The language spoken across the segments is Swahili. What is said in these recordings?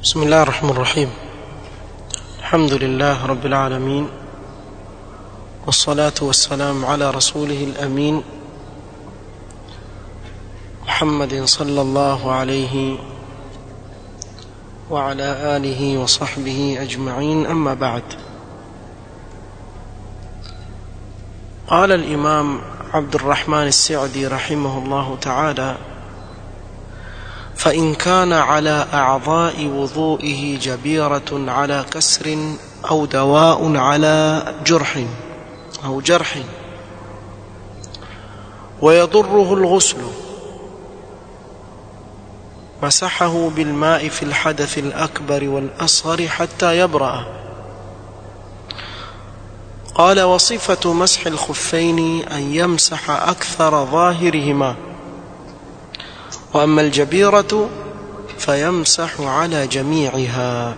بسم الله الرحمن الرحيم الحمد لله رب العالمين والصلاة والسلام على رسوله الأمين محمد صلى الله عليه وعلى آله وصحبه أجمعين أما بعد قال الإمام عبد الرحمن السعدي رحمه الله تعالى فإن كان على أعضاء وضوئه جبيرة على كسر أو دواء على جرح أو جرح ويضره الغسل مسحه بالماء في الحدث الأكبر والأصغر حتى يبرأ قال وصفة مسح الخفين أن يمسح أكثر ظاهرهما وأما الجبيرة فيمسح على جميعها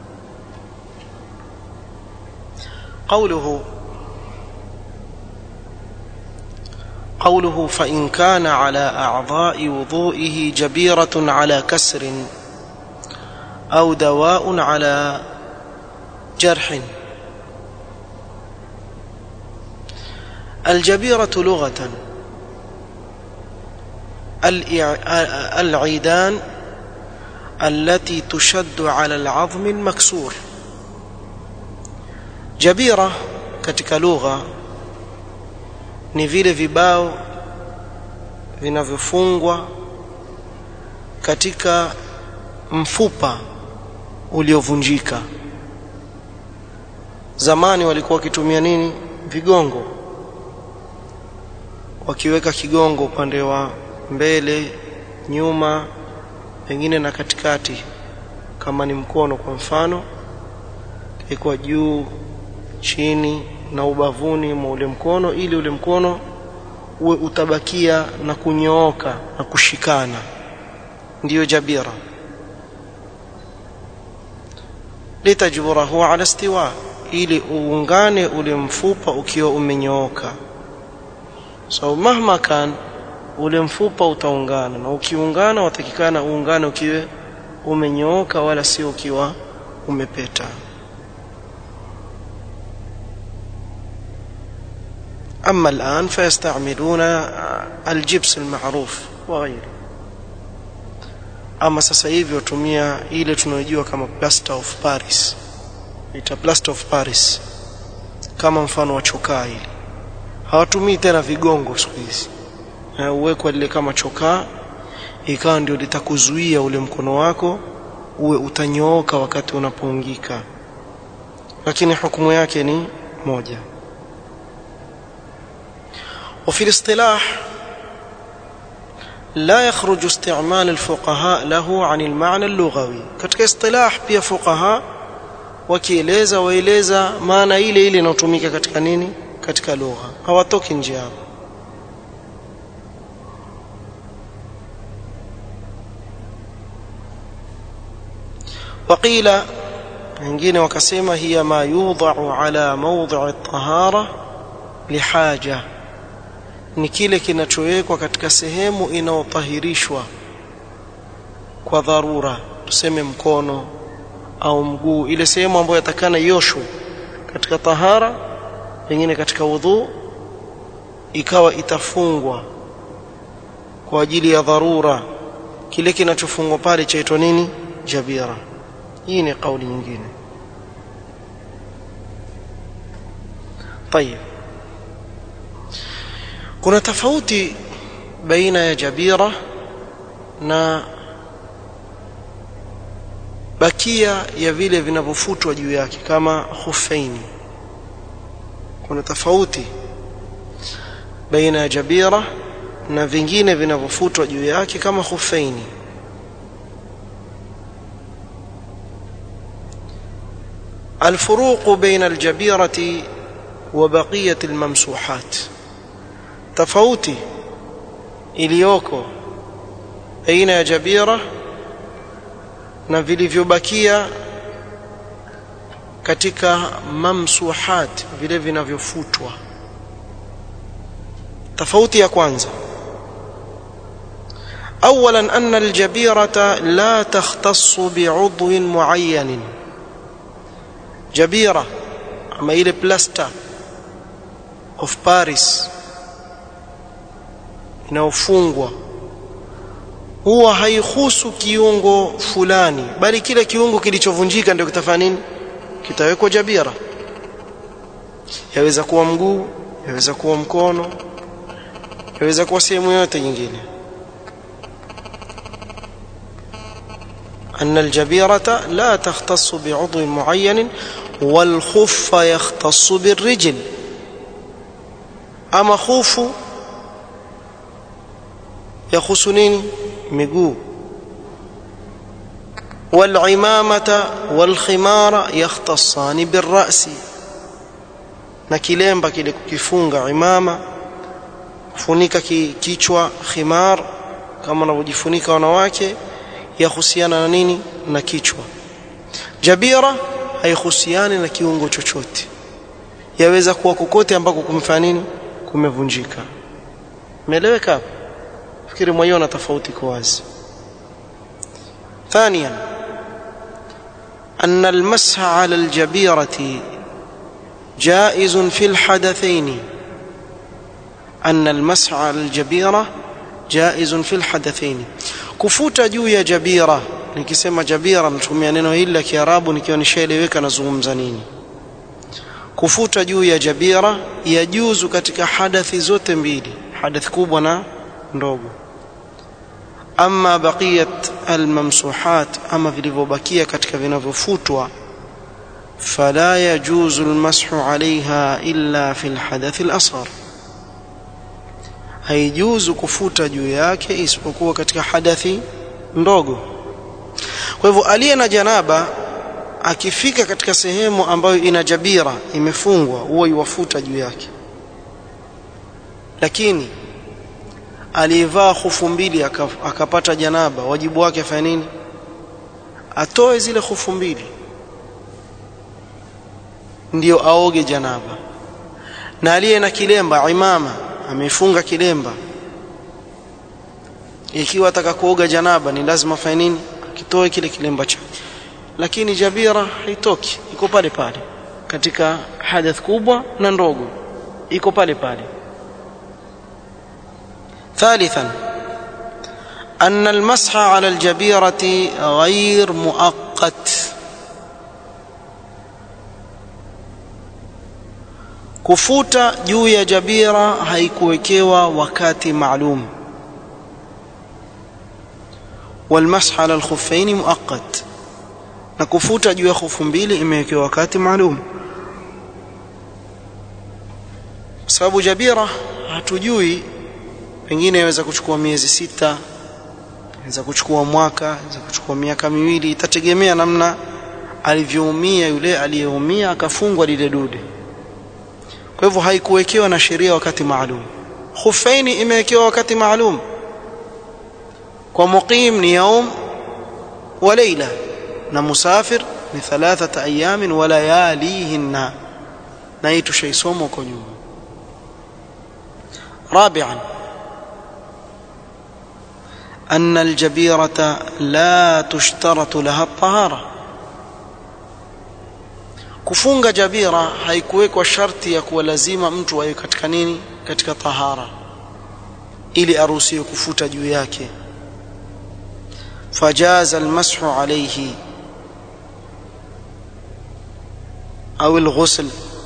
قوله قوله فإن كان على أعضاء وضوئه جبيرة على كسر أو دواء على جرح الجبيرة لغة العيدان التي تشد على العظم المكسور jabira katika lugha ni vile vibao vinavyofungwa katika mfupa uliovunjika zamani walikuwa wakitumia nini vigongo wakiweka kigongo upande wa mbele nyuma pengine na katikati kama ni mkono kwa mfano ikuwa juu chini na ubavuni mwa ule mkono ili ule mkono uwe utabakia na kunyooka na kushikana ndiyo jabira litajburahu ala istiwa ili uungane ule mfupa ukiwa umenyooka so mahma kan ule mfupa utaungana na ukiungana watakikana uungane ukiwe umenyooka wala sio ukiwa umepeta أما الآن فيستعملون الجبس المعروف وغيره ama sasa hivi watumia ile tunayojua kama plaster of paris ita plaster of paris kama mfano wa chokaa hili hawatumii tena vigongo siku hizi uwekwa lile kama chokaa ikawa ndio litakuzuia ule mkono wako uwe utanyooka wakati unapoungika lakini hukumu yake ni moja وفي الاصطلاح لا يخرج استعمال الفقهاء له عن المعنى اللغوي katika istilah pia fuqaha wakieleza waeleza maana ile ile inayotumika katika nini katika lugha hawatoki nje hapo وقيل wengine wakasema hiya ma yudha'u ala mawdhi'i at-tahara lihaja ni kile kinachowekwa katika sehemu inayotahirishwa kwa dharura tuseme mkono au mguu ile sehemu ambayo yatakana yoshwe katika tahara pengine katika udhu ikawa itafungwa kwa ajili ya dharura kile kinachofungwa pale chaitwa nini jabira hii ni kauli nyingine طيب kuna tofauti baina ya jabira na bakia ya vile vinavyofutwa juu yake kama khuffaini kuna tofauti baina ya jabira na vingine vinavyofutwa juu yake kama khuffaini الفروق بين الجبيرة وبقية الممسوحات tofauti iliyoko aina ya jabira na vilivyobakia katika mamsuhat vile vinavyofutwa tofauti ya kwanza اولا ان الجبيره لا تختص بعضو معين جبيره ama ile plaster of paris inaofungwa huwa haihusu kiungo fulani bali kile kiungo kilichovunjika ndio kitafanya nini kitawekwa jabira yaweza kuwa mguu yaweza kuwa mkono yaweza kuwa sehemu yote nyingine أن الجبيرة لا تختص بعضو معين والخف يختص بالرجل أما خوف يخص نيني مقو والعمامة والخمار يختصان بالرأس na kilemba kile kukifunga imama kufunika kichwa khimar kama wanavyojifunika wanawake yahusiana na nini na kichwa jabira haihusiani na kiungo chochote yaweza kuwa kokote ambako kumefanya nini kumevunjika umeeleweka hapo fikiri mwaiona tofauti kwa wazi ثانيا أن المسح على الجبيرة جائز في الحدثين أن المسح على الجبيرة جائز في الحدثين kufuta juu ya jabira nikisema jabira natumia neno hili la kiarabu nikiwa nishaeleweka nazungumza nini kufuta juu ya jabira yajuzu katika hadathi zote mbili hadathi kubwa na ndogo ama baqiyat almamsuhat ama vilivyobakia katika vinavyofutwa fala yajuzu almashu alaiha illa fi alhadath alasghar haijuzu kufuta juu yake isipokuwa katika hadathi ndogo kwa hivyo aliye na janaba akifika katika sehemu ambayo ina jabira imefungwa huwa iwafuta juu yake lakini aliyevaa hufu mbili akapata janaba wajibu wake afanye nini atoe zile hufu mbili ndiyo aoge janaba na aliye na kilemba imama amefunga kilemba ikiwa ataka kuoga janaba ni lazima afanye nini akitoe kile kilemba chake lakini jabira haitoki iko pale pale katika hadath kubwa na ndogo iko pale pale ثالثا أن المسح على الجبيرة غير مؤقت kufuta juu ya jabira haikuwekewa wakati maalum والمسح على الخفين مؤقت na kufuta juu ya khufu mbili imewekewa wakati maalum sababu jabira hatujui pengine inaweza kuchukua miezi sita inaweza kuchukua mwaka inaweza kuchukua miaka miwili itategemea namna alivyoumia yule aliyeumia akafungwa lile dude kwa hivyo haikuwekewa na sheria wakati maalum khufaini imewekewa wakati maalum kwa muqim ni yaum wa leila na musafir ni thalathata ayamin wa layalihinna na hii tushaisoma huko nyuma رابعا أن الجبيرة لا تشترط لها الطهارة kufunga jabira haikuwekwa sharti ya kuwa lazima mtu awe katika nini katika tahara ili aruhusiwe kufuta juu yake fajaza almashu alayhi au alghusl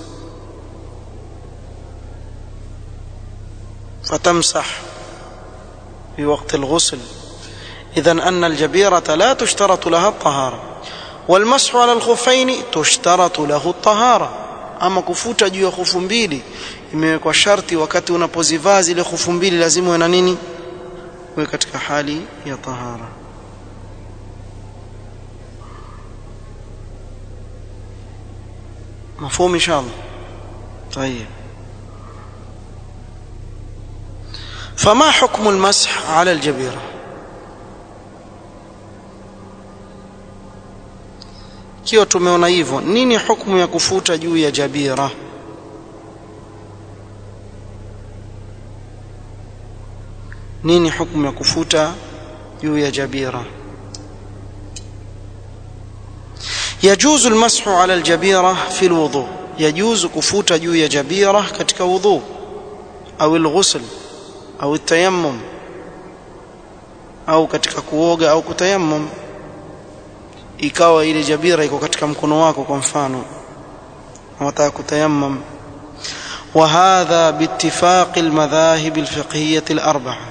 فتمسح في وقت الغسل إذا أن الجبيرة لا تشترط لها الطهارة والمسح على الخفين تشترط له الطهارة ama kufuta juu ya khufu mbili imewekwa sharti wakati unapozivaa zile khufu mbili lazima uwe na nini uwe katika hali ya tahara مفهوم ان شاء الله طيب فما حكم المسح على الجبيره ikiwa tumeona hivyo nini hukumu ya kufuta juu ya jabira nini hukumu ya kufuta juu ya jabira يجوز المسح على الجبيرة في الوضوء يجوز كفوت juu ya jabira katika wudhu au الغسل au التيمم au katika kuoga au kutayammum ikawa ile jabira iko katika mkono wako kwa mfano unataka kutayammum وهذا باتفاق المذاهب الفقهية الأربعة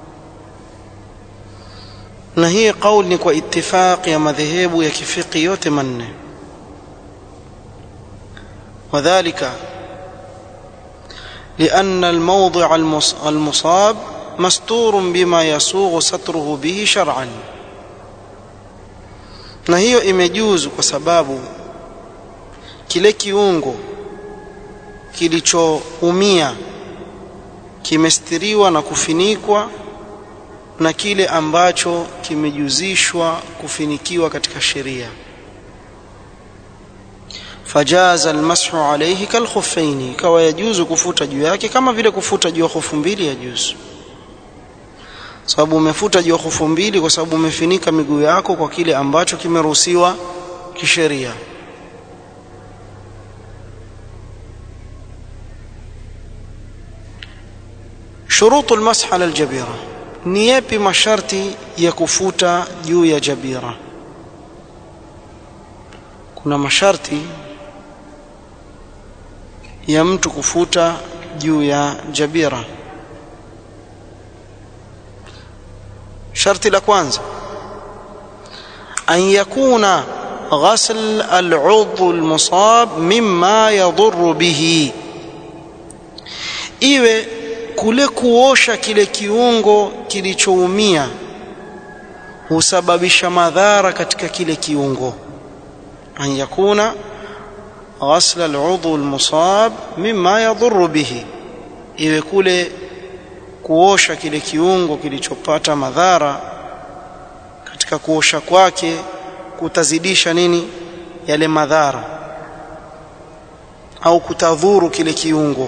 na hii qaul ni kwa ittifaq ya madhehebu ya kifiki yote manne wadhālika لأن الموضع المصاب مستور بما يسوغ ستره به شرعا na hiyo imejuzu kwa sababu kile kiungo kilichoumia kimestiriwa na kufinikwa na kile ambacho kimejuzishwa kufinikiwa katika sheria fajaza almashu alayhi kalkhuffaini ikawa yajuzu kufuta juu yake kama vile kufuta juu ya khufu mbili yajuzu sababu umefuta juu ya khufu mbili kwa sababu umefinika miguu yako kwa kile ambacho kimeruhusiwa kisheria shurutu almasح ala aljabira ni yapi masharti ya kufuta juu ya jabira kuna masharti ya mtu kufuta juu ya jabira sharti la kwanza an yakuna ghasl al'udhu almusab mimma yadhurru bihi iwe kule kuosha kile kiungo kilichoumia husababisha madhara katika kile kiungo an yakuna ghasl al'udhu almusab mimma yadhurru bihi iwe kule kuosha kile kiungo kilichopata madhara katika kuosha kwake kutazidisha nini yale madhara au kutadhuru kile kiungo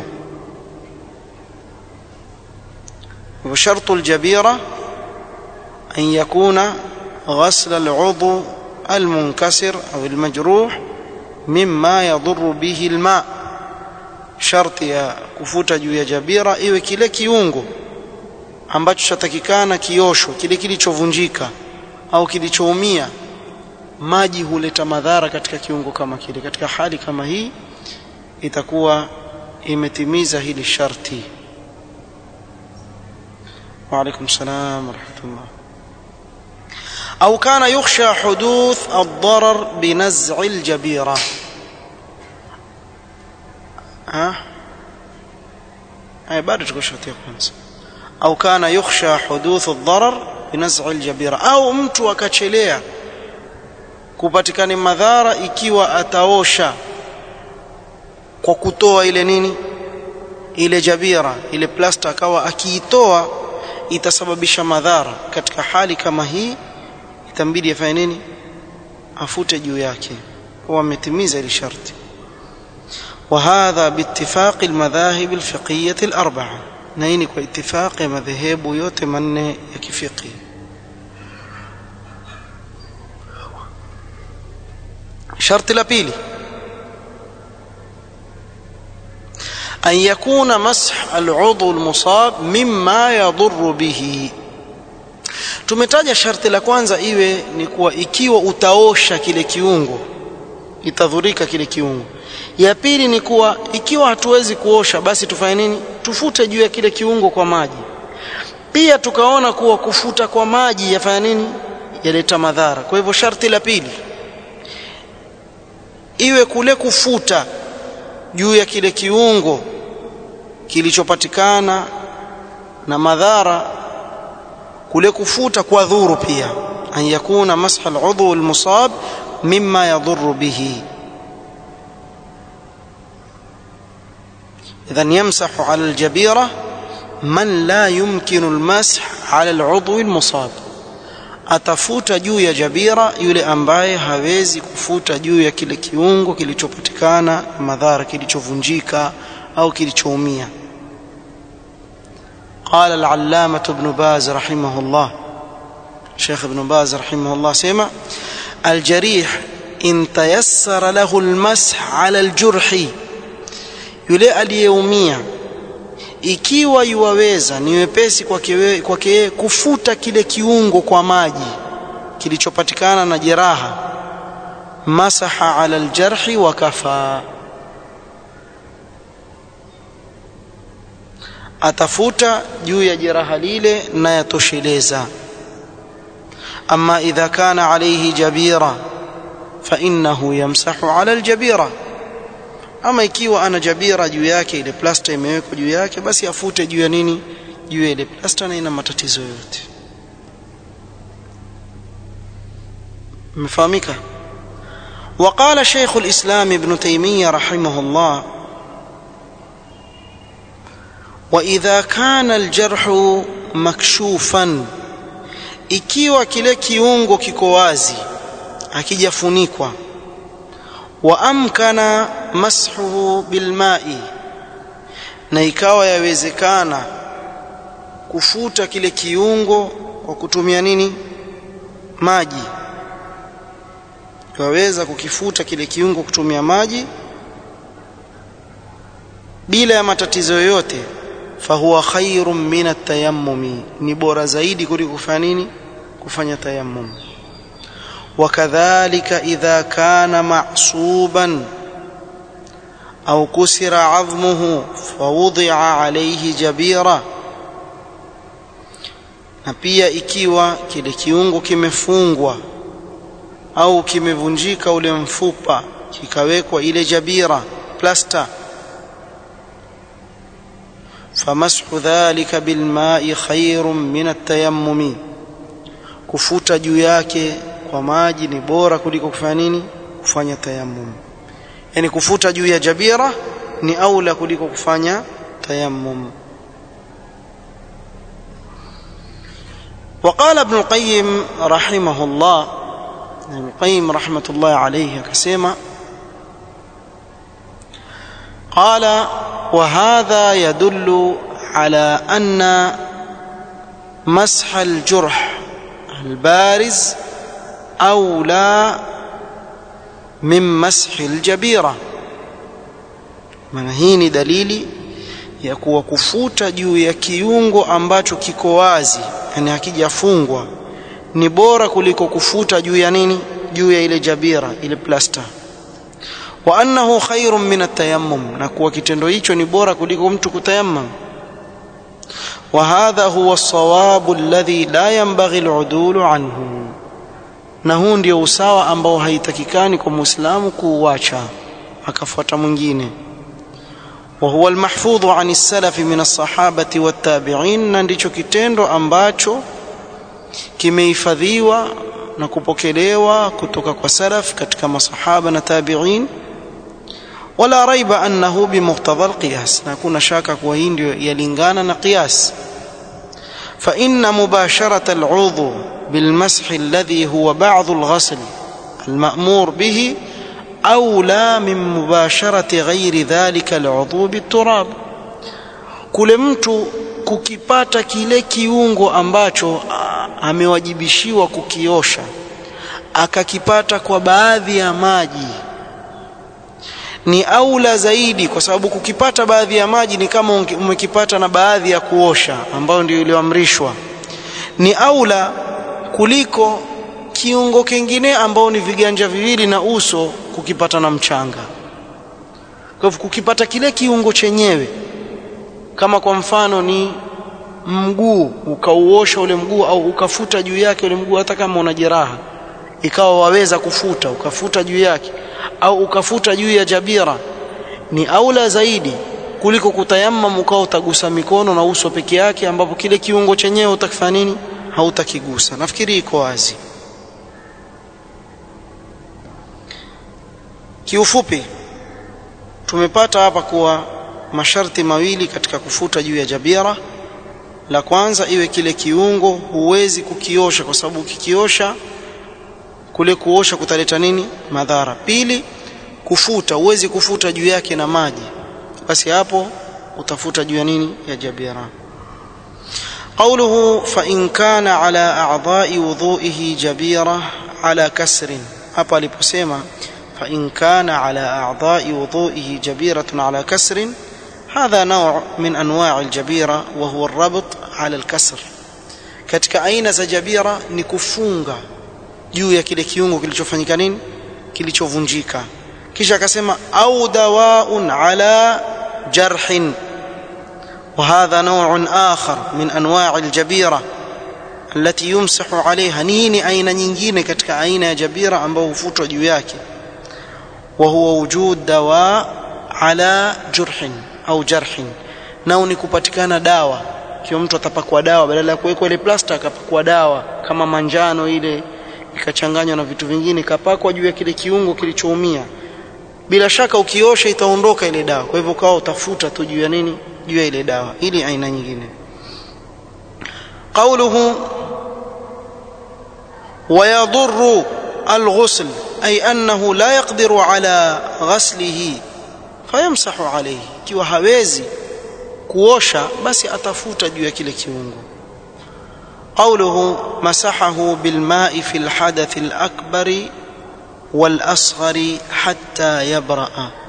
وشرط الجبيرة أن يكون غسل العضو المنكسر أو المجروح مما يضر به الماء شرط ya kufuta juu ya jabira iwe kile kiungo ambacho chatakikana kiosho kile kilichovunjika au kilichoumia maji huleta madhara katika kiungo kama kile katika hali kama hii itakuwa imetimiza hili sharti وعليكم السلام ورحمة الله أو كان يخشى حدوث الضرر بنزع الجبيرة ها أي بعد تقول أو كان يخشى حدوث الضرر بنزع الجبيرة أو mtu akachelea kupatikana madhara ikiwa ataosha kwa kutoa ile nini ile jabira ile plasta akawa akiitoa itasababisha madhara katika hali kama hii itambidi afanye nini afute juu yake kwa ametimiza ile sharti وهذا باتفاق المذاهب الفقهية الأربعة نين باتفاق مذهب yote manne ya kifiqhi sharti la pili أن يكون مسح العضو المصاب مما يضر به tumetaja sharti la kwanza iwe ni kuwa ikiwa utaosha kile kiungo itadhurika kile kiungo ya pili ni kuwa ikiwa hatuwezi kuosha basi tufanye nini tufute juu ya kile kiungo kwa maji pia tukaona kuwa kufuta kwa maji yafanya nini yaleta madhara kwa hivyo sharti la pili iwe kule kufuta juu ya kile kiungo kilichopatikana na madhara kule kufuta kwa dhuru pia an yakuna masha al-udhu al-musab mimma yadhurru bihi idhan yamsahu ala al-jabira man la yumkinu al-mash ala al-udhu al-musab atafuta juu ya jabira yule ambaye hawezi kufuta juu ya kile kiungo kilichopatikana madhara kilichovunjika au kilichoumia قال العلامة ابن باز رحمه الله Sheikh Ibn Baz rahimahullah sema aljarih in tayassara lahu almash ala aljurhi yule aliyeumia ikiwa yuwaweza ni wepesi kwake kwake kufuta kile kiungo kwa maji kilichopatikana na jeraha masaha ala aljarhi wa kafa atafuta juu ya jeraha lile na yatosheleza ama idha kana alayhi jabira fa innahu yamsahu ala aljabira ama ikiwa ana jabira juu yake ile plasta imewekwa juu yake basi afute juu ya nini juu ya ile plasta na ina matatizo yote مفهمك وقال شيخ الإسلام ابن تيمية رحمه الله وإذا كان الجرح مكشوفا ikiwa kile kiungo kiko wazi hakijafunikwa wa amkana mashuhu bilmai na ikawa yawezekana kufuta kile kiungo kwa kutumia nini maji waweza kukifuta kile kiungo kutumia maji bila ya matatizo yoyote fahuwa khairun min atayammumi ni bora zaidi kuliko kufanya nini kufanya tayammum wakadhalika idha kana ma'suban au kusira 'azmuhu fawudi'a alayhi jabira na pia ikiwa kile kiungo kimefungwa au kimevunjika ule mfupa kikawekwa ile jabira plasta famashu dhalika bilma'i khairun min at-tayammum kufuta juu yake kwa maji ni bora kuliko kufanya nini kufanya tayammum yani kufuta juu ya jabira ni aula kuliko kufanya tayammum وقال ابن القيم رحمه الله ابن القيم رحمة الله عليه كسيما قال وهذا يدل على أن مسح الجرح البارز أولى من مسح الجبيرة maana hii ni dalili ya kuwa kufuta juu ya kiungo ambacho kiko wazi yani hakijafungwa ni bora kuliko kufuta juu ya nini juu ya ile jabira ile plasta wa annahu khairun min atayammum na kuwa kitendo hicho ni bora kuliko mtu kutayammam wa hadha huwa as-sawabu alladhi la yanbaghi al-udulu anhu na huu ndio usawa ambao haitakikani kwa muislamu kuuacha akafuata mwingine وهو المحفوظ عن السلف من الصحابة والتابعين na ndicho kitendo ambacho kimehifadhiwa na kupokelewa kutoka kwa salaf katika masahaba na tabi'in wala raiba annahu bimuqtadha alqiyas na kuna shaka kuwa hii ndio yalingana na qiyas fa inna mubasharata al'udhu بالمسح الذي هو بعض الغسل المأمور به أولى من مباشرة غير ذلك العضو بالتراب kule mtu kukipata kile kiungo ambacho amewajibishiwa kukiosha akakipata kwa baadhi ya maji ni aula zaidi kwa sababu kukipata baadhi ya maji ni kama umekipata na baadhi ya kuosha ambayo ndio iliyoamrishwa ni aula kuliko kiungo kingine ambao ni viganja viwili na uso kukipata na mchanga kwa hivyo kukipata kile kiungo chenyewe kama kwa mfano ni mguu ukauosha ule mguu au ukafuta juu yake ule mguu hata kama una jeraha ikawa waweza kufuta ukafuta juu yake au ukafuta juu ya jabira ni aula zaidi kuliko kutayammam ukao utagusa mikono na uso peke yake ambapo kile kiungo chenyewe utakifanya nini hautakigusa nafikiri iko wazi kiufupi tumepata hapa kuwa masharti mawili katika kufuta juu ya jabira la kwanza iwe kile kiungo huwezi kukiosha kwa sababu ukikiosha kule kuosha kutaleta nini madhara pili kufuta huwezi kufuta juu yake na maji basi hapo utafuta juu ya nini ya jabira قوله فإن كان على أعضاء وضوئه جبيرة على كسر hapa aliposema فإن كان على أعضاء وضوئه جبيرة على كسر هذا نوع من أنواع الجبيرة وهو الربط على الكسر katika aina za jabira ni kufunga juu ya kile kiungo kilichofanyika nini kilichovunjika kisha akasema au dawaun ala jarhin وهذا نوع آخر من أنواع الجبيرة التي يمسح عليها نيني أين nyingine katika aina ya jabira ambao hufutwa juu yake وهو وجود دواء على جرح أو جرح nao ni kupatikana dawa kiwa mtu atapakwa dawa badala ya kuwekwa ile plasta akapakwa dawa kama manjano ile ikachanganywa na vitu vingine ikapakwa juu ya kile kiungo kilichoumia bila shaka ukiosha itaondoka ile dawa kwa hivyo kawa utafuta tu juu ya nini juu ya ile dawa ili aina nyingine قوله ويضر الغسل أي أنه لا يقدر على غسله فيمسح عليه kiwa hawezi kuosha basi atafuta juu ya kile kiungo قوله مسحه بالماء في الحدث الأكبر والأصغر حتى يبرأ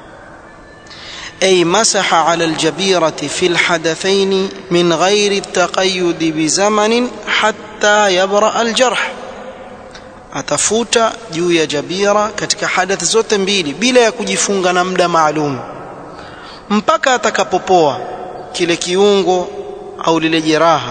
أي مسح على الجبيرة في الحدثين من غير التقيد بزمن حتى يبرأ الجرح atafuta juu ya jabira katika hadath zote mbili bila ya kujifunga na muda maalum mpaka atakapopoa kile kiungo au lile jeraha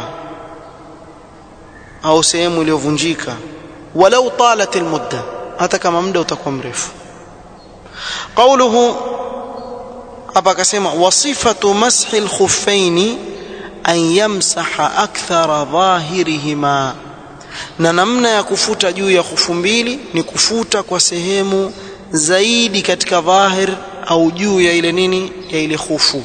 au sehemu iliyovunjika walau talat almudda hata kama muda utakuwa mrefu qawluhu hapa akasema wasifatu mashi alkhuffaini an yamsaha akthara dhahirihima na namna ya kufuta juu ya khufu mbili ni kufuta kwa sehemu zaidi katika dhahir au juu ya ile nini ya ile khufu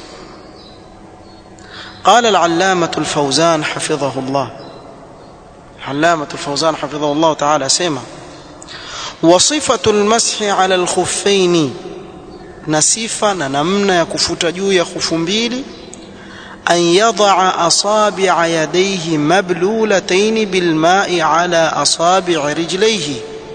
قال العلامة الفوزان حفظه الله علامة الفوزان حفظه الله تعالى سيما وصفة المسح على الخفين نسيفا نمنا يكفوت جو يخف بيلي أن يضع أصابع يديه مبلولتين بالماء على أصابع رجليه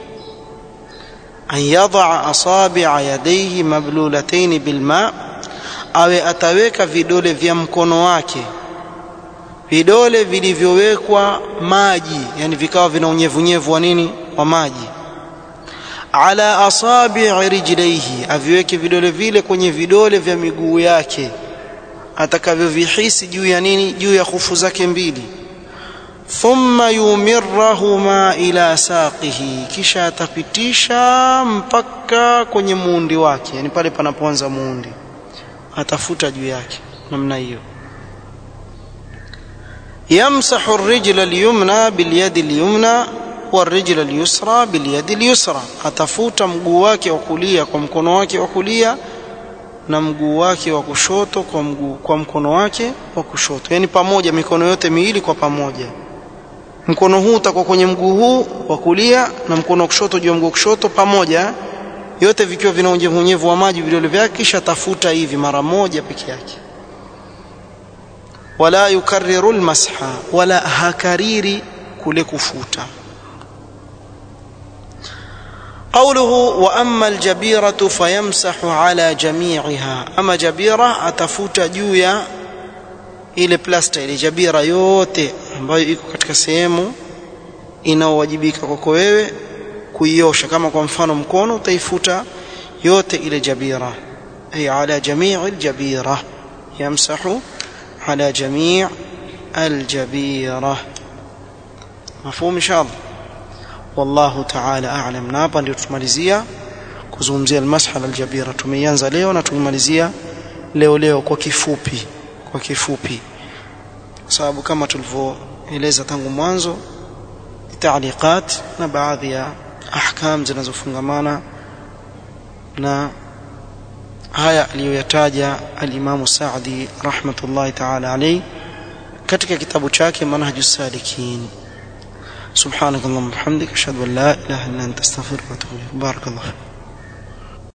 أن يضع أصابع يديه مبلولتين بالماء awe ataweka vidole vya mkono wake vidole vilivyowekwa maji yani vikawa vina unyevunyevu wa nini wa maji ala asabi'i rijlaihi aviweke vidole vile kwenye vidole vya miguu yake atakavyovihisi juu ya nini juu ya khufu zake mbili thumma yumirrahuma ila saqihi kisha atapitisha mpaka kwenye muundi wake yani pale panapoanza muundi atafuta juu yake namna hiyo يمسح الرجل اليمنى باليد اليمنى والرجل اليسرى باليد اليسرى atafuta mguu wake wa kulia kwa mkono wake wa kulia na mguu wake wa kushoto kwa mguu kwa mkono wake wa kushoto yani pamoja mikono yote miwili kwa pamoja mkono huu utakuwa kwenye mguu huu wa kulia na mkono wa kushoto juu ya mguu wa kushoto pamoja yote vikiwa vina unyevunyevu wa maji vidole vyake kisha tafuta hivi mara moja peke yake wala yukarriru almasha wala hakariri kule kufuta قوله واما الجبيره فيمسح على جميعها اما جبيره atafuta juu ya ile plasta ile jabira yote ambayo iko katika sehemu inaowajibika kwako wewe kuiosha kama kwa mfano mkono utaifuta yote ile jabira ay ala jamii aljabira yamsahu ala jamii aljabira mafhumu inshallah wallahu ta'ala a'lam na hapa ndio tumalizia kuzungumzia almasha aljabira tumeianza leo na tumemalizia leo leo kwa kifupi kwa kifupi kwa sababu kama tulivyoeleza tangu mwanzo taaliqat na baadhi ya ahkam zinazofungamana na haya aliyoyataja al-Imam Sa'di rahmatullahi ta'ala alayhi katika kitabu chake Manhajus Salikin سبحانك اللهم وبحمدك اشهد ان لا اله الا انت استغفرك واتوب اليك بارك الله فيك